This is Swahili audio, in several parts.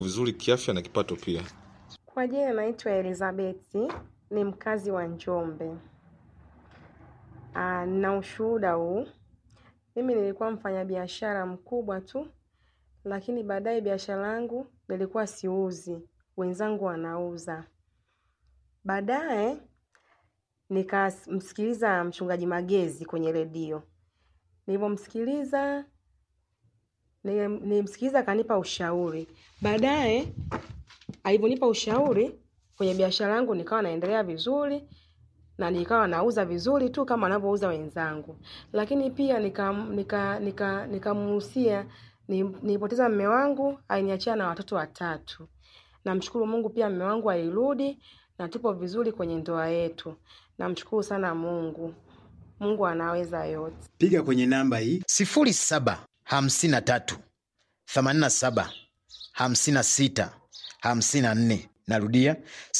vizuri kiafya na kipato pia. Kwa jina naitwa Elizabeti, ni mkazi wa Njombe. Ah, na ushuhuda huu. Mimi nilikuwa mfanyabiashara mkubwa tu, lakini baadaye biashara yangu nilikuwa siuzi, wenzangu wanauza. Baadaye nikamsikiliza mchungaji Magezi kwenye redio. Nilivyomsikiliza nili- nilimsikiliza akanipa ushauri. Baadaye alivyonipa ushauri kwenye biashara yangu nikawa naendelea vizuri na nikawa nauza vizuri tu kama wanavyouza wenzangu, lakini pia nikamuhusia nika, nika, nikamuhusia ni- nilipoteza mme wangu, aliniachia na watoto watatu. Namshukuru Mungu pia mme wangu alirudi na tupo vizuri kwenye ndoa yetu. Namshukuru sana Mungu. Mungu anaweza yote. Piga kwenye namba hii 0753 87 56 54. Narudia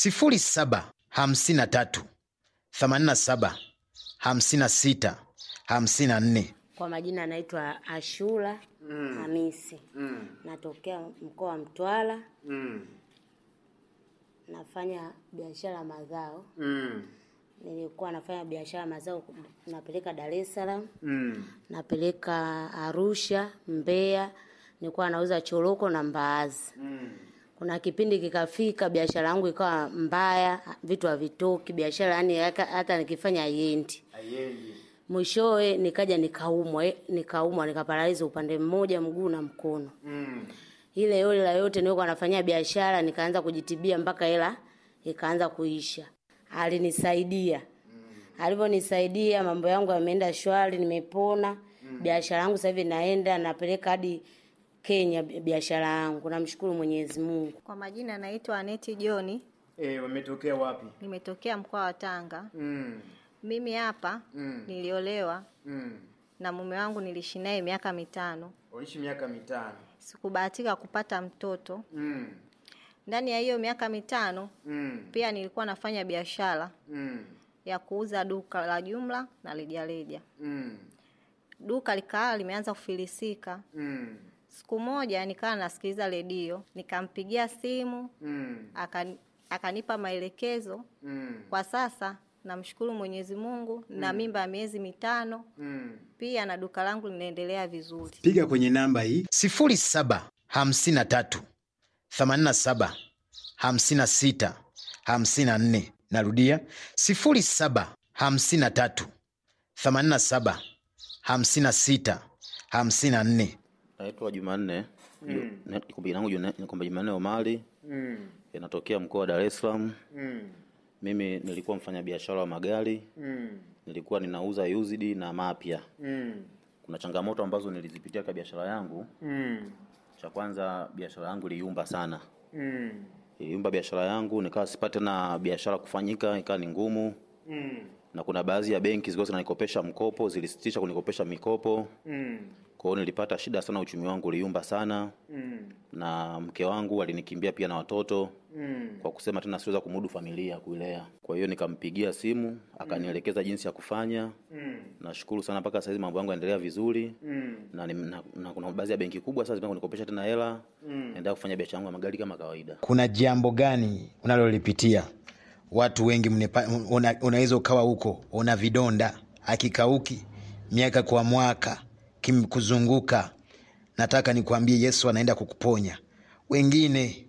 0753 87 56 54. Kwa majina anaitwa Ashura Hamisi. Natokea mkoa wa Mtwara. Nafanya biashara ya mazao. Nilikuwa nafanya biashara ya mazao, napeleka Dar es Salaam, napeleka Arusha, Mbeya. Nilikuwa nauza choroko na mbaazi. Kuna kipindi kikafika, biashara yangu ikawa mbaya, vitu havitoki, biashara yani hata hata nikifanya haiendi. Mwishowe nikaja nikaumwa, eh, nikaumwa nikaparaliza upande mmoja mguu na mkono. Ile yote la yote nilikuwa nafanyia biashara, nikaanza kujitibia mpaka hela ikaanza kuisha. Alinisaidia. Alivyonisaidia mambo yangu yameenda shwari, nimepona. Biashara yangu sasa hivi naenda napeleka hadi Kenya bi- biashara yangu. Namshukuru Mwenyezi Mungu. Kwa majina naitwa Aneti Joni, Eh, wametokea wapi? nimetokea mkoa wa Tanga. Mm. Mimi hapa Mm. niliolewa Mm. na mume wangu, niliishi naye miaka mitano. Waishi miaka mitano. Sikubahatika kupata mtoto. Mm. Ndani ya hiyo miaka mitano Mm. pia nilikuwa nafanya biashara Mm. ya kuuza duka la jumla na rejareja. Mm. Duka likaa limeanza kufilisika. Mm. Siku moja nikawa nasikiliza redio, nikampigia simu Mm. akani, akanipa maelekezo Mm. Kwa sasa namshukuru Mwenyezi Mungu na mimba ya miezi mitano, Mm. pia na duka langu linaendelea vizuri. Piga kwenye namba hii 0753 87 56 54. Narudia 0753 87 56 54. Naitwa Jumanne mm. Jina langu Juna- ni kwamba Jumanne Omari Mm. inatokea mkoa wa Dar es Salaam. Mm. Mimi nilikuwa mfanyabiashara wa magari, Mm. nilikuwa ninauza used na mapya. Mm. Kuna changamoto ambazo nilizipitia kwa biashara yangu. Mm. Cha kwanza, biashara yangu iliumba sana, Mm. iliumba biashara yangu, nikawa sipate na biashara kufanyika, ikawa ni ngumu, Mm. na kuna baadhi ya benki zilikuwa zinanikopesha mkopo, zilisitisha kunikopesha mikopo. Mm. Kwa hiyo nilipata shida sana, uchumi wangu uliumba sana, Mm. na mke wangu alinikimbia pia na watoto Mm. kwa kusema tena siweza kumudu familia kuilea. Kwa hiyo nikampigia simu akanielekeza jinsi ya kufanya. Mm. Nashukuru sana mpaka saizi mambo yangu yanaendelea vizuri Mm. na, ni- na, na kuna baadhi ya benki kubwa sasa zimeanza kunikopesha tena hela Mm. naendelea kufanya biashara yangu ya magari kama kawaida. kuna jambo gani unalolipitia watu wengi mnepa- una- unaweza ukawa huko una vidonda akikauki miaka kwa mwaka kimkuzunguka nataka nikwambie yesu anaenda kukuponya wengine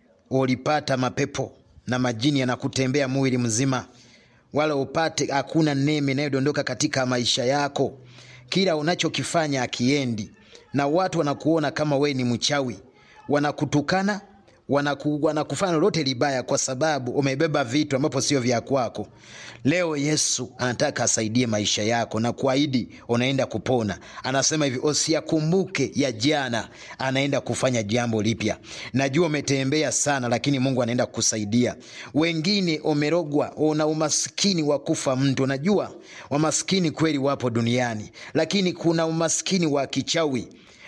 ulipata mapepo na majini yanakutembea mwili mzima wala upate hakuna neme inayodondoka katika maisha yako kila unachokifanya akiendi na watu wanakuona kama we ni mchawi wanakutukana wanaku, wanakufanya lolote libaya kwa sababu umebeba vitu ambapo sio vya kwako leo yesu anataka asaidie maisha yako na kuahidi unaenda kupona anasema hivi usiyakumbuke ya jana anaenda kufanya jambo lipya najua umetembea sana lakini mungu anaenda kukusaidia wengine umerogwa una umaskini wa kufa mtu unajua wamaskini kweli wapo duniani lakini kuna umaskini wa kichawi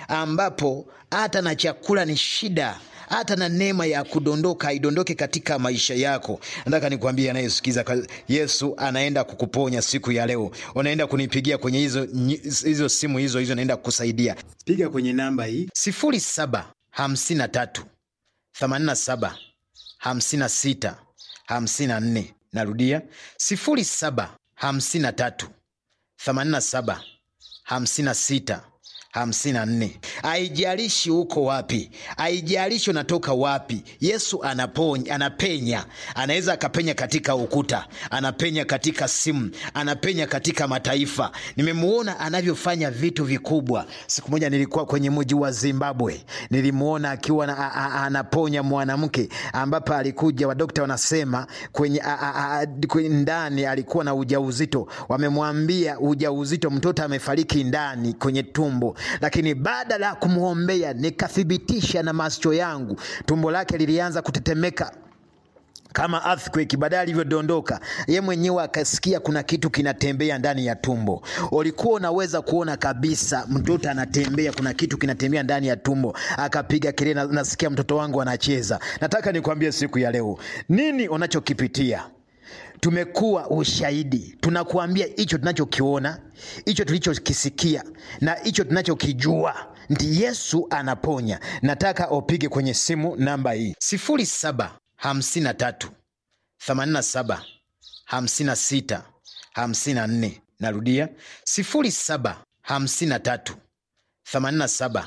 ambapo hata na chakula ni shida hata na neema ya kudondoka haidondoke katika maisha yako nataka nikwambie anayesikiza ka- yesu anaenda kukuponya siku ya leo unaenda kunipigia kwenye hizo, nyi- hizo simu hizo hizo naenda kukusaidia piga kwenye namba hii 0753 87 56 54 narudia 07 53 87 56 54 haijalishi uko wapi haijalishi unatoka wapi yesu anaponya, anapenya anaweza akapenya katika ukuta anapenya katika simu anapenya katika mataifa nimemuona anavyofanya vitu vikubwa siku moja nilikuwa kwenye mji wa zimbabwe nilimuona akiwa na, a, a, anaponya mwanamke ambapo alikuja wadokta wanasema kwenye, a, a, a, kwenye ndani alikuwa na ujauzito wamemwambia ujauzito mtoto amefariki ndani kwenye tumbo lakini baada ya kumwombea nikathibitisha na macho yangu tumbo lake lilianza kutetemeka kama earthquake baadaye alivyodondoka ye mwenyewe akasikia kuna kitu kinatembea ndani ya tumbo ulikuwa unaweza kuona kabisa mtoto anatembea kuna kitu kinatembea ndani ya tumbo akapiga kelele "Na- nasikia mtoto wangu anacheza nataka nikwambie siku ya leo nini unachokipitia tumekuwa ushahidi tunakuambia hicho tunachokiona hicho tulichokisikia na hicho tunachokijua ndi yesu anaponya nataka upige kwenye simu namba hii 07 53 87 56 54 narudia 07 53 87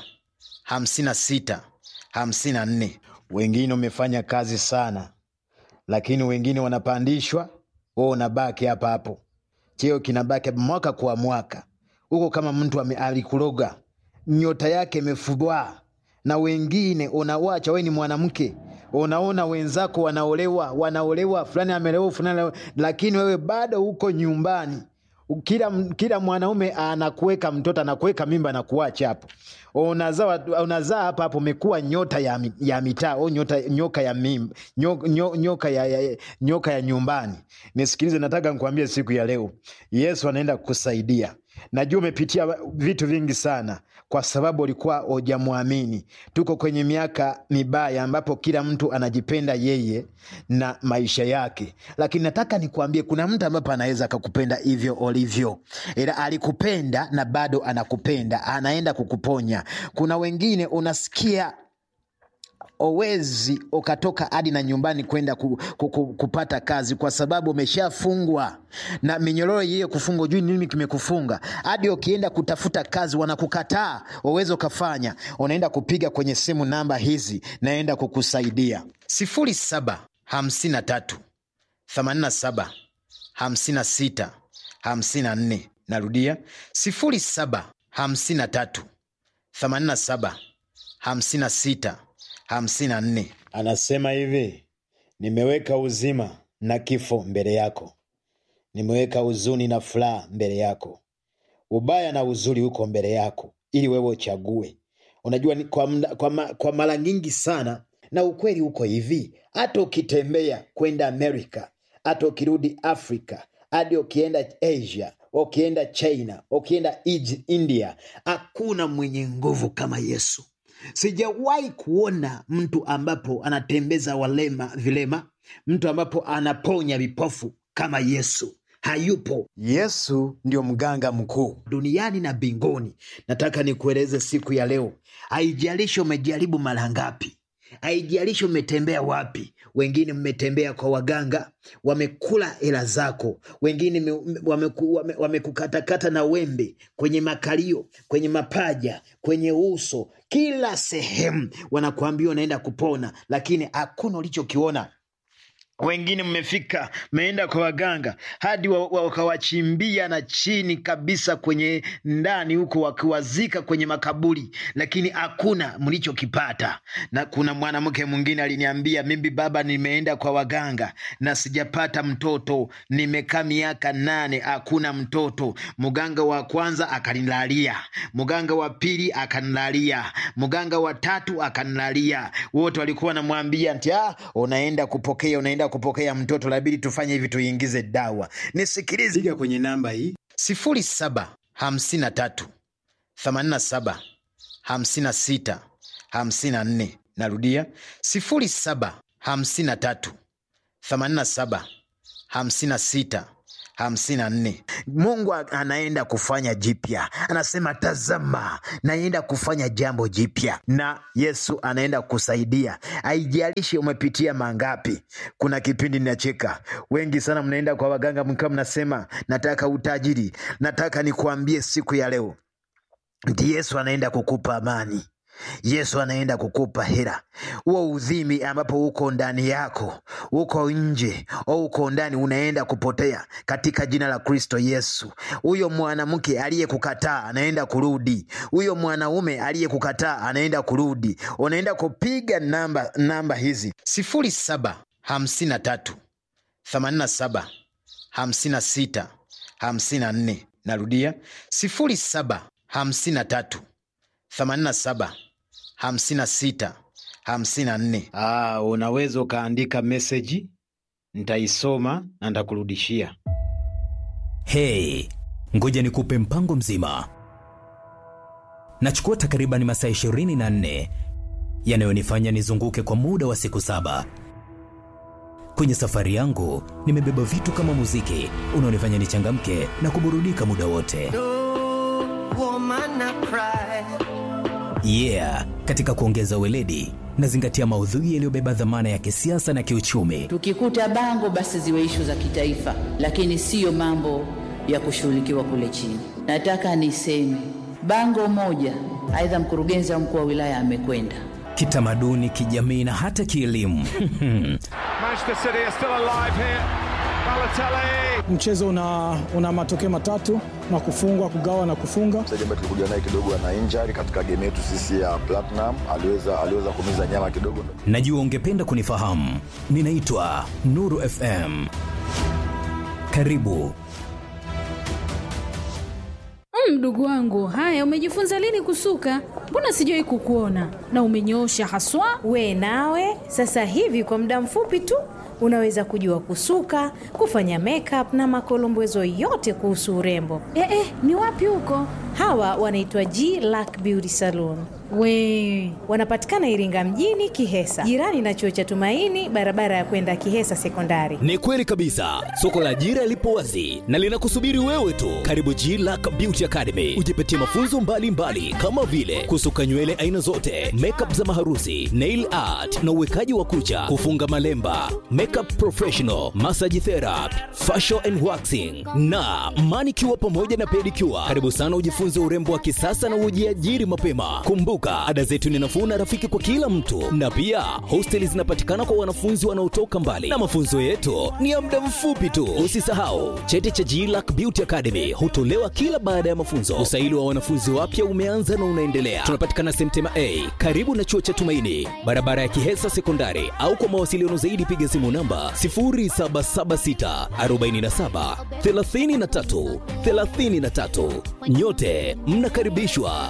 56 54 wengine umefanya kazi sana lakini wengine wanapandishwa wewe unabaki hapa hapo cheo kinabaki hapa mwaka kwa mwaka huko kama mtu ame- alikuroga nyota yake imefubwa na wengine unawacha we ni mwanamke unaona wenzako wanaolewa wanaolewa fulani amelewa fulani ame- lakini wewe bado uko nyumbani kila, kila mwanaume anakuweka mtoto anakuweka mimba na kuacha hapo unazaa unazaa hapa hapo umekuwa nyota ya, mi- ya mitaa au nyota nyoka ya mimba nyoka, nyoka ya, ya, nyoka ya nyumbani nisikilize nataka nikuambie siku ya leo yesu anaenda kukusaidia najua umepitia vitu vingi sana kwa sababu ulikuwa hujamwamini tuko kwenye miaka mibaya ambapo kila mtu anajipenda yeye na maisha yake lakini nataka nikuambie kuna mtu ambapo anaweza akakupenda hivyo ulivyo ila alikupenda na bado anakupenda anaenda kukuponya kuna wengine unasikia owezi ukatoka hadi na nyumbani kwenda ku, ku, ku, kupata kazi kwa sababu umeshafungwa na minyororo hiyo kufungwa ujui nini kimekufunga hadi ukienda kutafuta kazi wanakukataa uwezi ukafanya unaenda kupiga kwenye simu namba hizi naenda kukusaidia sifuri saba hamsini na tatu themanini na saba hamsini na sita hamsini na nne narudia sifuri saba hamsini na tatu themanini na saba hamsini na sita hamsini na nne anasema hivi nimeweka uzima na kifo mbele yako nimeweka huzuni na furaha mbele yako ubaya na uzuri uko mbele yako ili wewe uchague unajua ni kwa, mda, kwa, ma, kwa mara nyingi sana na ukweli uko hivi hata ukitembea kwenda amerika hata ukirudi afrika hadi ukienda asia ukienda china ukienda Ij- india hakuna mwenye nguvu kama yesu sijawahi kuona mtu ambapo anatembeza walema vilema mtu ambapo anaponya vipofu kama yesu hayupo yesu ndio mganga mkuu duniani na mbinguni nataka nikueleze siku ya leo haijalishi umejaribu mara ngapi haijalishi umetembea wapi wengine mmetembea kwa waganga wamekula hela zako wengine me- wameku- wame- wamekukatakata na wembe kwenye makalio kwenye mapaja kwenye uso kila sehemu wanakuambia unaenda kupona lakini hakuna ulichokiona wengine mmefika mmeenda kwa waganga hadi wa- wa- wakawachimbia na chini kabisa kwenye ndani huko wakiwazika kwenye makaburi lakini hakuna mlichokipata na kuna mwanamke mwingine aliniambia mimi baba nimeenda kwa waganga na sijapata mtoto nimekaa miaka nane hakuna mtoto mganga wa kwanza akanilalia mganga wa pili akanilalia mganga wa tatu akanilalia wote walikuwa wanamwambia nti ah, unaenda kupokea unaenda kupokea mtoto labidi tufanye hivi tuingize dawa nisikilize piga kwenye namba hii sifuri saba hamsini na tatu themanini na saba hamsini na sita hamsini na nne narudia sifuri saba hamsini na tatu themanini na saba hamsini na sita hamsini na nne mungu a- anaenda kufanya jipya anasema tazama naenda kufanya jambo jipya na yesu anaenda kusaidia haijalishi umepitia mangapi kuna kipindi ninacheka wengi sana mnaenda kwa waganga mkiwa mnasema nataka utajiri nataka nikuambie siku ya leo ndi yesu anaenda kukupa amani yesu anaenda kukupa hera huo udhimi ambapo uko ndani yako uko nje au uko ndani unaenda kupotea katika jina la kristo yesu huyo mwanamke aliyekukataa anaenda kurudi huyo mwanaume aliyekukataa anaenda kurudi unaenda kupiga namba namba hizi sifuri saba hamsini na tatu themanini na saba hamsini na sita hamsini na nne narudia sifuri saba hamsini na tatu themanini na saba hamsini na sita hamsini na nne Ah, unaweza ukaandika meseji ntaisoma na ntakurudishia Hey, ngoja nikupe mpango mzima. Nachukua takriban masaa 24 yanayonifanya nizunguke kwa muda wa siku saba. Kwenye safari yangu nimebeba vitu kama muziki unaonifanya nichangamke na kuburudika muda wote. Yeah, katika kuongeza weledi nazingatia maudhui yaliyobeba dhamana ya kisiasa na kiuchumi. Tukikuta bango basi ziwe ishu za kitaifa, lakini siyo mambo ya kushughulikiwa kule chini. Nataka niseme bango moja, aidha mkurugenzi au mkuu wa wilaya amekwenda kitamaduni, kijamii na hata kielimu. Manchester City are still alive here. Balotelli. mchezo una, una matokeo matatu na kufungwa kugawa na kufunga mchezaji ambaye tulikuja naye kidogo ana injury katika game yetu sisi ya Platinum, aliweza aliweza kumiza nyama kidogo. Najua ungependa kunifahamu. Ninaitwa Nuru FM. Karibu. Mdogo wangu, haya, umejifunza lini kusuka? Mbona sijawahi kukuona na umenyoosha haswa. We nawe sasa hivi kwa muda mfupi tu unaweza kujua kusuka, kufanya makeup na makolombezo yote kuhusu urembo. Eh, eh, ni wapi huko? Hawa wanaitwa G Lack Beauty Salon. We Wanapatikana Iringa mjini Kihesa, jirani na chuo cha Tumaini, barabara ya kwenda Kihesa Sekondari. Ni kweli kabisa, soko la ajira lipo wazi na linakusubiri wewe tu. Karibu G Lack Beauty Academy, ujipatie mafunzo mbalimbali mbali, kama vile kusuka nywele aina zote, makeup za maharusi, nail art na uwekaji wa kucha, kufunga malemba, makeup professional, massage therapy, facial and waxing na manicure pamoja na pedicure. Karibu sana ujifunze urembo wa kisasa na ujiajiri mapema. Kumbuka, ada zetu ni nafuu na rafiki kwa kila mtu, na pia hosteli zinapatikana kwa wanafunzi wanaotoka mbali, na mafunzo yetu ni ya muda mfupi tu. Usisahau cheti cha GLAC Beauty Academy hutolewa kila baada ya mafunzo. Usaili wa wanafunzi wapya umeanza na unaendelea. Tunapatikana Semtema A karibu na chuo cha Tumaini, barabara ya Kihesa Sekondari, au kwa mawasiliano zaidi piga simu namba 0776 47 33 33. Nyote mnakaribishwa.